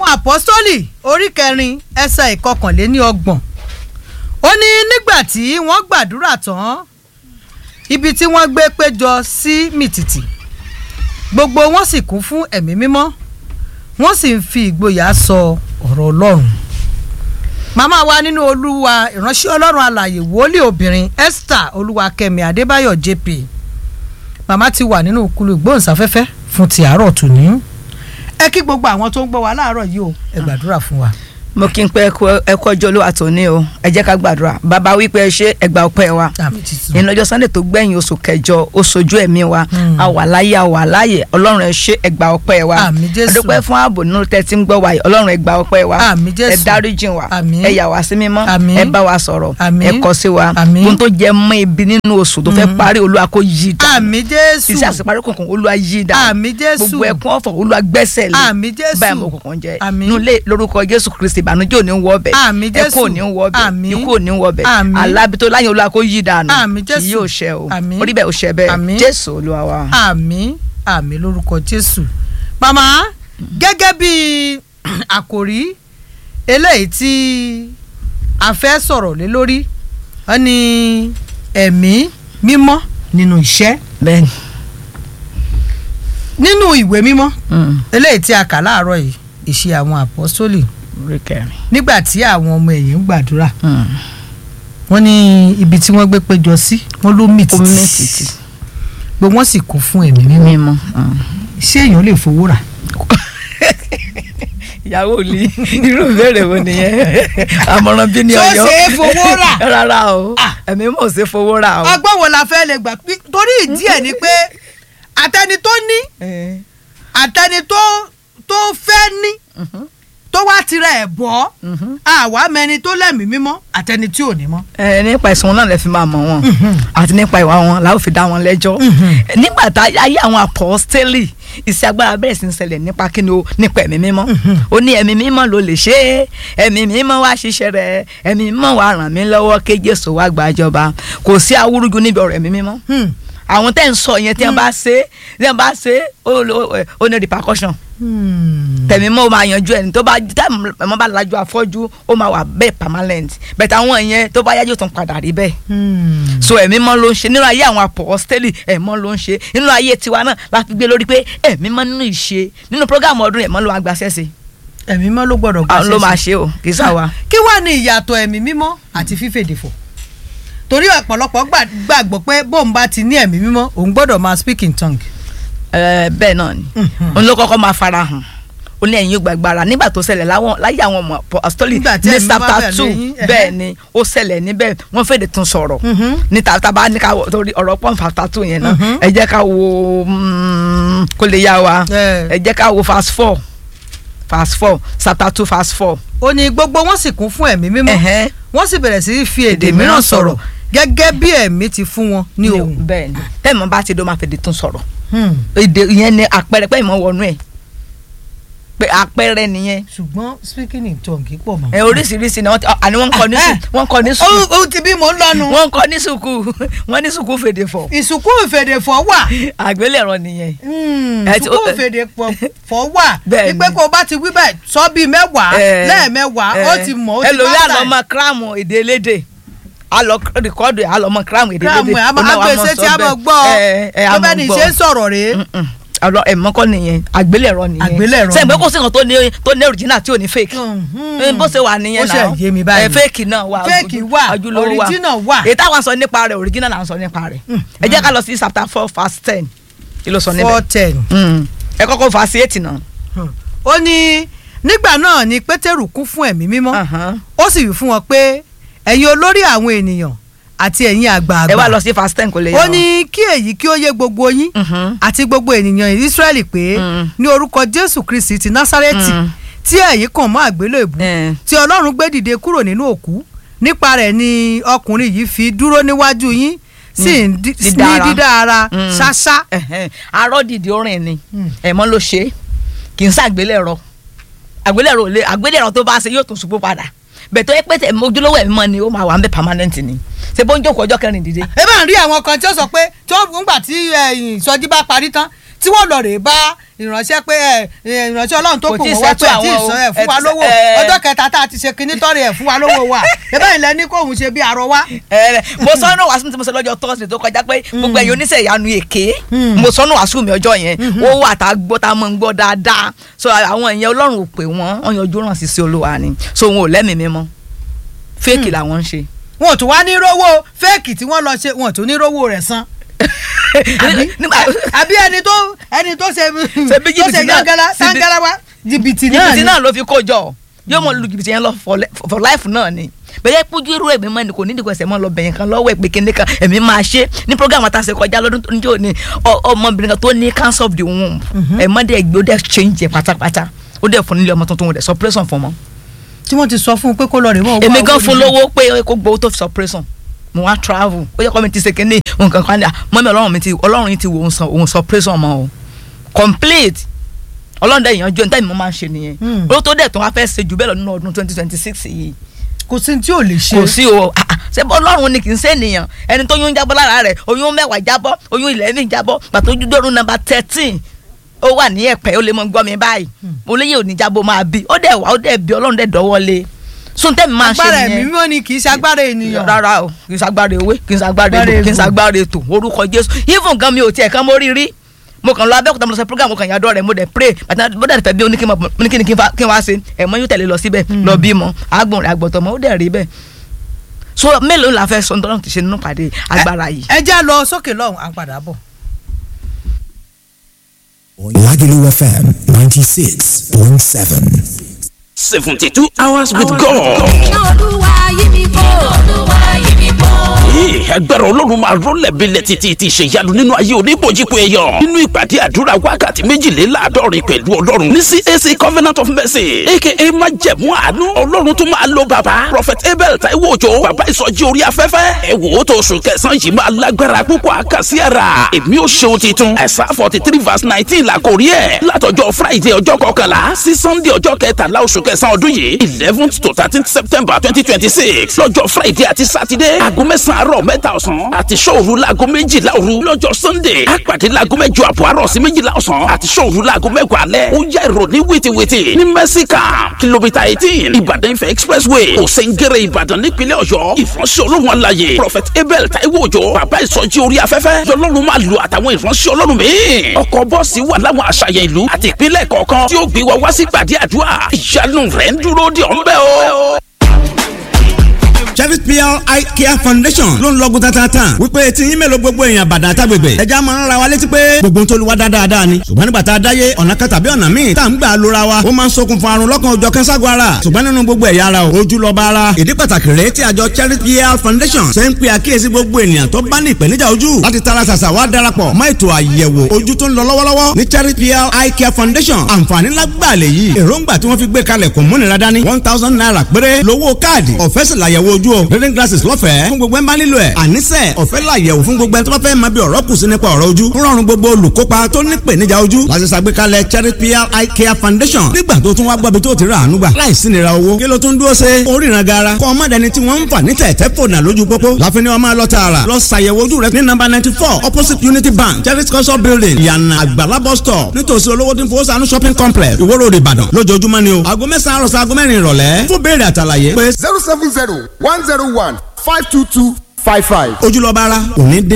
àwọn àpọ́stólì orí kẹrin ẹsẹ̀ ìkọkànléní ọgbọ̀n ó ní nígbà tí wọ́n gbàdúrà tán ibi tí wọ́n gbé péjọ sí mìtìtì gbogbo wọn sì kún fún ẹ̀mí mímọ́ wọ́n sì ń fi ìgboyà sọ ọ̀rọ̀ ọlọ́run màmá wa nínú olúwa ìránṣẹ́ ọlọ́run alàyè wòlíì obìnrin esther olúwakẹ́mi adébáyọ̀ jp màmá ti wà nínú kúlù ìgbóhùnsáfẹ́fẹ́ fún ti àárọ̀ tòní ẹ kí gbogbo àwọn tó ń gbọ́ wa láàárọ̀ yìí o ẹ gbàdúrà fún wa. mo kí n pé ẹkọ ọjọ́ olúwa tòní o ẹ jẹ́ ká gbàdúrà bàbá wípé ẹ ṣe ẹgbà ọpẹ́ wa àmì títún. ìyẹn lọ́jọ́ sunday tó gbẹ̀yìn oṣù kẹjọ ó sojú ẹ̀mí wa Mm. a wà láyé a wà láyé ọlọ́run ẹ ṣe ẹgbà ọpẹ́ wa Àmín Jésù. adúpẹ́ fún ààbò nínú tẹ́tí ń gbọ́ wa yìí ọlọ́run ẹgbà ọpẹ́ wa Àmín Jésù. ẹ dáríjìn wa Àmín. ẹ yà wá sí mímọ́ Àmín. ẹ bá wa sọ̀rọ̀ Àmín. ẹ kọ́ sí wa Àmín. ohun tó jẹ mọ́ ibi nínú oṣù tó fẹ́ parí olúwa kó yí dà àmì jésù iṣẹ́ àṣeparí kòkòrò olúwa yí dà àmì jésù gbogbo ẹkún ọ̀fọ̀ olúwa gbẹ́sẹ̀ lé Àmín Jésù. báyìí mo kọ̀ọ̀kan jẹ Àmín. nulẹ̀ lórúkọ jésù kristi ìbànújẹ́ ò ní wọ ọbẹ̀ Àmín Jésù. ẹkún ò ní wọ ọbẹ̀ Àmín. ikú ò ní wọ ọbẹ̀ Àmín. alábi tó láyé olúwa kó yí dànù Àmín Jésù. kì yóò ṣẹ o Àmín. orí bẹ́ẹ̀ ò ṣẹ bẹ́ẹ̀ Àmín. jésù olúwa wa. àmì àmì lórúkọ jésù màmá gẹ́gẹ́ bí àkòrí eléyìí tí a fẹ́ sọ̀rọ̀ lé lórí wọ́n ní ẹ̀mí mímọ́ nínú iṣẹ́ bẹ́ẹ̀ni nínú ìwé mímọ́ Mm. eléyìí tí a kà láàárọ̀ yìí ìṣe àwọn àpọ́sólì orí kẹrin. nígbà tí àwọn ọmọ ẹ̀yìn ń gbàdúrà Mm. wọ́n ní ibi tí wọ́n gbé péjọ sí wọ́n ló mì omi títì títì gbogbo wọn sì kún fún ẹ̀mí mímọ́ mímọ́. Mm. ṣé èèyàn lè fowó rà ìyàwó li irú ìbéèrè wo nìyẹn àmọ̀ràn bí ní Ṣó ọ̀yọ́ ṣe é fowó rà? rárá o ẹ̀mí mọ̀ ṣe fowó rà o. ọgbọ́n wo la fẹ́ lè gbà pí- torí ìdí ẹ̀ ni pé àtẹni tó ní Eh. àtẹni tó tó fẹ́ ní Mhm. tó wá tirẹ̀ ẹ̀ bọ́ Mhm. àwa mẹni tó lẹ́mìí mímọ́ àtẹni tí ò ní mọ́. ẹ nípa ẹ̀sùn wọn náà lè fi máa mọ̀ wọn àti nípa ìwà wọn làwọn fi dá wọn lẹ́jọ́ nígbà tá ayé àwọn apọ́stélì iṣẹ́ agbára bẹ̀rẹ̀ sí ń ṣẹlẹ̀ nípa kí ni o nípa ẹ̀mí mímọ́ ó ní ẹ̀mí mímọ́ ló lè ṣe é ẹ̀mí mímọ́ wá ṣiṣẹ́ rẹ̀ ẹ̀mí mímọ́ wá ràn mí lọ́wọ́ kí Jésù wá gbàjọba kò sí awúrúju níbi ọ̀rọ̀ ẹ̀mí mímọ́ Hmm. àwọn tẹ́ ń sọ yẹn tí wọ́n bá ṣe tí wọ́n bá ṣe ó ló- ó ní repercussion Hmm. tẹ̀mí mọ́ ó máa yanjú ẹni tó bá tẹ̀mí mọ́ bá lajú afọ́jú ó máa wà bẹ́ẹ̀ permanent bẹ̀tẹ̀ àwọn yẹn tó bá yájú tán padà rí bẹ́ẹ̀ Hmm. so ẹ̀mí mọ́ ló ń ṣe nínú ayé àwọn apọ́stélì ẹ̀mọ́ ló ń ṣe nínú ayé tiwa náà la fi gbé lórí pé ẹ̀mí mọ́ nínú ìṣe nínú programu ọdún ẹ̀mọ́ ló wá gba sẹ́sẹ̀ ẹ̀mí mímọ́ ló gbọ́dọ̀ gbà àwọn ló máa ṣẹ́ṣẹ́. ṣe o kì í sá wa. kí wàá ní ìyàtọ̀ ẹ̀mí mímọ́ àti fífèdè fọ̀ torí ọ̀pọ̀lọpọ̀ gbà- gbàgbọ́ pé bóun bá ti ní ẹ̀mí mímọ́ òun gbọ́dọ̀ máa speak in tongue. Ẹ, bẹ́ẹ̀ náà ni Mhm. òun ló kọ́kọ́ máa fara hàn ó ní ẹ̀yin yóò gbàgbára nígbà tó ṣẹlẹ̀ láwọn láyé àwọn ọmọ apostoli Nígbà tí ní ẹ̀mí bá chapter bẹ̀rẹ̀ two lẹ́yìn, ẹ̀hẹ́. bẹ́ẹ̀ ni ó ṣẹlẹ̀ níbẹ̀ wọ́n fèdè tún sọ̀rọ̀ Mhm. ní tàbá ní ká wọ- torí ọ̀rọ̀ pọ́n chapter two yẹn náà Mhm. ẹ jẹ́ ká wo mm, kó lè yá wa Ẹ. ẹ jẹ́ ká wo verse four verse four chapter two verse four. ó ní gbogbo wọn sì kún fún ẹ̀mí mímọ́ Ẹ̀hẹ́. wọ́n sì bẹ̀rẹ̀ sí í fi èdè Èdè mìíràn mìíràn sọ̀rọ̀ sọ̀rọ̀. gẹ́gẹ́ bí ẹ̀mí ti fún wọn ní ohùn. bẹ́ẹ̀ ni tẹ́ẹ̀mọ́ bá ti dó máa fèdè tún sọ̀rọ̀ Hmm. èdè yẹn ni àpẹẹrẹ pé ìmọ̀ wọnú ẹ̀ pé àpẹẹrẹ nìyẹn ṣùgbọ́n speaking in tongue pọ̀ mọ́. ẹ oríṣiríṣi ni wọ́n ti àní wọ́n ń kọ́ ní Eh, sùkú wọ́n ń kọ́ ní sùkú ó ó ti bí mò ń lọ́nu. wọ́n ń kọ́ ní sùkú wọ́n ní sùkú fèdè fọ̀ ìsùnkú ìfèdèfọ̀ wà. àgbélẹ̀rọ nìyẹn Hmm, Ẹ ti- ìsùnkú ìfèdèfọ̀ wà. Bẹ́ẹ̀ wípé ni. kó o bá ti wí bẹ́ẹ̀ sọ bíi mẹ́wàá Eh, lẹ́ẹ̀mẹ́wàá ó eh, ti mọ̀ ó ti ẹlòmíì master àlọ́ ẹ̀. ọmọ kíráàmù èdè elédè àlọ́ rìkọ́dù ẹ̀ àlọ́ ọmọ kíráàmù èdè kíláàmù elédè ẹ̀ a máa Ó náà wá gbèsè mọ̀ tí a sọ máa bẹ́ẹ̀. gbọ́ Ẹ, ẹ, a tó mọ̀ bẹ́ẹ̀ ni gbọ́. ṣe ń sọ̀rọ̀ rèé. Mm-mm. àlọ́ ẹ̀mọ́ kọ́ nìyẹn àgbélẹ̀rọ nìyẹn Àgbélẹ̀rọ sẹ́yìn pé ni. kò sí nǹkan tó ní tó ní original tí ò ní fake Mhm. Eh, bó ṣe wà nìyẹn Ó ṣe náà yé mi báyìí. Eh, fake náà wà Fake ojú- wà, ojúlówó wà original wà. èyí táwọn sọ nípa rẹ̀ original là ń sọ nípa rẹ̀ ẹ jẹ́ ká lọ sí chapter four verse ten kí ló sọ níbẹ̀ four ten. Mm. ẹ kọ́kọ́ verse eight náà. ó ní nígbà náà ni pétérù kún fún ẹ̀mí mímọ́ Ahan. ó sì wí fún wọn pé ẹ̀yin olórí àwọn ènìyàn àti ẹ̀yin àgbààgbà ẹ wá lọ sí verse ten kò lè yẹ ó wọn. ní kí èyí kí ó yé gbogbo yín Mhm. àti gbogbo ènìyàn Ísírẹ́lì pé Mm. ní orúkọ Jésù Kristi ti Násárẹ́tì Mm. tí ẹ̀yin kàn mọ́ àgbélébù Eh. tí Ọlọ́run gbé dìde kúrò nínú òkú nípa rẹ̀ ni ọkùnrin yìí fi dúró níwájú yín sì ń dí- ní dídára. dídá ara Mm. ṣáṣá Ẹ̀hẹ́n. arọ́ dìde orin ni Mm. ẹ̀mọ́ ló ṣe é kì í ṣàgbélẹ̀rọ àgbélẹ̀rọ ò lè àgbélẹ̀rọ tó bá ṣe yóò tún ṣubú padà bẹ̀tọ̀ ẹ pé tẹ̀mọ́ ojúlówó ẹ̀mí mọ́ ni ó máa wà ń bẹ permanent ni ṣe bó ń jókòó ọjọ́ kẹrin dìde. ẹ bá ń rí àwọn kan tí ó sọ pé tí wọ́n gbà tí ẹ̀yìn ìsọjí bá parí tán tí tí wọ́n lọ rèé bá ìránṣẹ́ pé ẹ ẹ, ìránṣẹ́ ọlọ́run tó Kò kù tí ì wọ́n wá tó ẹ̀ tí ì ṣètò sọ àwọn ẹ̀ fún wa ẹ ti- lówó ẹ- ọjọ́ kẹta tá a ti ṣe kinní tọ́rì ẹ̀ fún wa lówó wa ẹ̀bẹ̀ ilẹ̀ ní kóhun ṣe bí arọ wa. ẹ mo sọnù wàásù tí mo sọ lọ́jọ́ tọ́sídẹ̀ẹ́ tó kọjá pé gbogbo ẹ̀yin oníṣẹ́ ìyanu èké mo sọnù wàásù mi ọjọ́ yẹn ó wà tá a gbọ́ tá a mọ̀ ń gbọ́ dáadáa so àwọn ìyẹn ọlọ́run ò pè wọ́n wọ́n yanjú ràn sí sí olúwa ni so wọn ò lẹ́mìí mímọ́ fẹ́ẹ̀kì làwọn ń ṣe. wọn ò tún wá ní rówó fẹ́ẹ̀kì tí wọ́n lọ ṣe wọn ò tún ní rówó rẹ̀ san. àbí nígbà àbí ẹni tó ẹni tó ṣe Ṣe bí tó ṣe jìbìtì náà- gánganlá ṣe bí- sángálá wa jìbìtì náà jìbìtì ni. náà ló fi kó jọ yóò mọ lu jìbìtì yẹn lọ for li- for life náà ni bẹ́ẹ̀ pójú irú ẹ̀mí mọ́ ni kò nídìí kò ẹsẹ̀ mọ́ lọ bẹ̀yẹn kan lọ́wọ́ ẹ̀ pé kíní kan ẹ̀mí máa ṣe ní program àtàṣe kọjá lọ́dún tó ní tí ò ní ọ- ọmọbìnrin kan tó ní cancer of the womb ẹ̀mọ́ dẹ̀ gbé ó dẹ̀ change ẹ̀ pátápátá ó dẹ̀ fún nílé ọmọ tuntun ó dẹ̀ suppression fún ọmọ. tí wọ́n ti sọ fún un pé kó lọ rè wọ́n. èmi gan fún lówó pé kó gbowó tó fi suppression mo wá travel ó yẹ kó mi ti ṣe kíní nǹkan kan ní à mọ́mí ọlọ́run mi ti ọlọ́run yìí ti wò ó san òun suppression mọ́ o complete ọlọ́run dẹ̀ ìyànjú ẹ̀ ní tẹ́mi mo máa ń ṣe nìyẹn Hmm. ó tó dẹ̀ tó wá fẹ́ ṣe jù bẹ́ẹ̀ lọ nínú ọdún twenty twenty six yìí kò sí tí ò lè ṣe. kò sí o ah, ah, ṣé bọ́ ọlọ́run ni kì í ṣe ènìyàn ẹni tó yún jábọ́ lára rẹ̀ oyún mẹ́wàá jábọ́ oyún eleven jábọ́ pàtó dọ́rùn nọ́mbà thirteen ó wà ní ẹ̀pẹ́ ó lè mọ gbọ́ mi báyìí mo léyè òní jábọ́ máa bí ó dẹ̀ wá ó dẹ̀ bí ọlọ́run dẹ̀ dọ́wọ́ lé suntẹ́mi máa ń ṣe agbára ẹ̀mí nìyẹn mímọ́ ni kì í ṣe agbára ènìyàn. rárá o kì í ṣagbára ewé kì í ṣagbára Agbára egbò kì í egbò. ṣagbára ètò orúkọ jésù even gan mi ò tiẹ̀ kan mo rí rí mo kàn lọ abẹ́òkúta mo lọ sọ program mo kàn yàdọ̀ rẹ̀ mo dẹ̀ pray bàtà bó dẹ̀ fẹ́ bí oníkí oníkí ni kí n fa- kí n wá ṣe ẹ̀mọ́ yóò tẹ̀lé lọ síbẹ̀ lọ bímọ àgbọ̀n rẹ̀ àgbọ̀tọ̀ mọ́ ó dẹ̀ rí bẹ́ẹ̀ so mélòó la fẹ́ sọ nítorí ti ṣe nínú pàdé agbára yìí. ẹ já lọ sókè lọ́hùn à ń padà bọ̀. Lagelu FM 96.7. 72 hours with God. iná olúwa yí mi bò. iná olúwa yí mi bò. Ee, agbára ọlọ́run máa rọ́lẹ̀ bílẹ̀ títí ti ṣèyanu nínú ayé oníbòjìpọ̀ èèyàn nínú ìpàdé àdúrà wákàtí méjìléláàádọ́rin pẹ̀lú ọlọ́run ní CAC Covenant of Mercy aka májẹ̀mú àánú ọlọ́run tó máa lo bàbá Prophet Abel Taiwo Òjó bàbá ìsọjí orí afẹ́fẹ́ ẹ wò ó tó oṣù kẹsàn-án yìí máa lágbára púpọ̀ àkàsí ara èmi ò ṣeun titun ẹ̀sà forty three verse nineteen la kò rí ẹ̀ látọjọ́ Friday ọjọ́ kọkànlá sí Sunday ọjọ́ kẹtàlá oṣù kẹsàn-án ọdún yìí eleventh to thirteenth September twenty twenty six lọ́jọ́ Friday àti Saturday aago mẹ́sàn-án àárọ̀ mẹ́ta ọ̀sán àti ṣọ́òru laago méjìlá òru lọ́jọ́ Sunday àpàdé laago mẹ́jọ àbọ̀ àárọ̀ sí méjìlá ọ̀sán àti ṣọ́òru laago mẹ́wàá alẹ́ ó yá ìròní wìtìwìtì ní mẹ́síkà kìlómítà eighteen Ìbàdàn Ifẹ̀ expressway òsèǹgẹ̀rẹ̀ Ìbàdàn nípínlẹ̀ Ọ̀yọ́ ìfọ̀nsẹ̀ olóhùn alayè Prophet Abel Taiwo Òjó bàbá ìsọjí orí afẹ́fẹ́ yọlọ́run máa lu àtàwọn ìfọ̀nsẹ̀ ọlọ́run míì ọkọ̀ bọ́ọ̀sì wà láwọn àṣàyàn ìlú àti ìpínlẹ̀ kọ̀ọ̀kan tí ó gbé wa wá sí gbàdí àdúrà ìyanu rẹ̀ ń dúró de ọ̀nbẹ́ o. Cherry PR Eye Care Foundation ló ń lọ́gùn tatata wípé tí yín mélòó gbogbo èèyàn bàdà àtàgbègbè ẹja máa ń ra wa létí pé gbogbo ń tolúwa dáadáa ni ṣùgbọ́n nígbà tá a dáyé ọ̀nà kan tàbí ọ̀nà míì tá à ń gbà lóra wa ó máa ń ṣokùnfà àrùn lọ́kàn òjọ̀ kẹ́sàgọ́ ara ṣùgbọ́n nínú gbogbo ẹ̀yà ara o ojú lọ́ba ara ìdí pàtàkì rèé tí àjọ Cherry PR Foundation ṣe ń pe àkíyèsí gbogbo ènìyàn tó bá ní ìpèníjà ojú láti tara ṣàṣà wá darapọ̀ mọ́ ètò àyẹ̀wò ojú tó ń lọ lọ́wọ́lọ́wọ́ ní Cherry PR Eye Care Foundation àǹfààní lágbàlẹ̀ yìí èròǹgbà tí wọ́n fi gbé kalẹ̀ kò múnira dání one thousand naira péré lówó káàdì ọ̀fẹ́ sì làyẹ̀wò ojú o reading glasses lọ́fẹ̀ẹ́ fún gbogbo ẹ̀ ń bá nílò ẹ̀ àníṣe ọ̀fẹ́ làyẹ̀wò fún gbogbo ẹ̀ tó bá fẹ́ máa bí ọ̀rọ̀ kù sí nípa ọ̀rọ̀ ojú rọrùn gbogbo olùkópa tó ní ìpèníjà ojú láti ṣàgbékalẹ̀ Cherry PR Eye Care Foundation nígbà tó tún wá gbọ́bi tó ti rà àánú gbà láìsí nira owó kí ló tún dúró ṣe oríran gara kọ́ ọmọdéni tí wọ́n ń fà ní tẹ̀tẹ̀ fònà lójú pópó láfi ni wọ́n máa lọ tààrà lọ ṣàyẹ̀wò ojú rẹ ní nọ́mbà ninety four opposite Unity Bank Cherry culture building ìyànà àgbàlá bus stop nítòsí olówó tí ń fowó sànú shopping complex Ìwó Road Ìbàdàn lójoojúmọ́ ni o aago mẹ́sàn-án àròsọ aago mẹ́rin ìrọ̀lẹ́ fún béèrè àtàlàyé pé zero seven zero one zero one five two two five five. ojúlọ́ba ara òní dín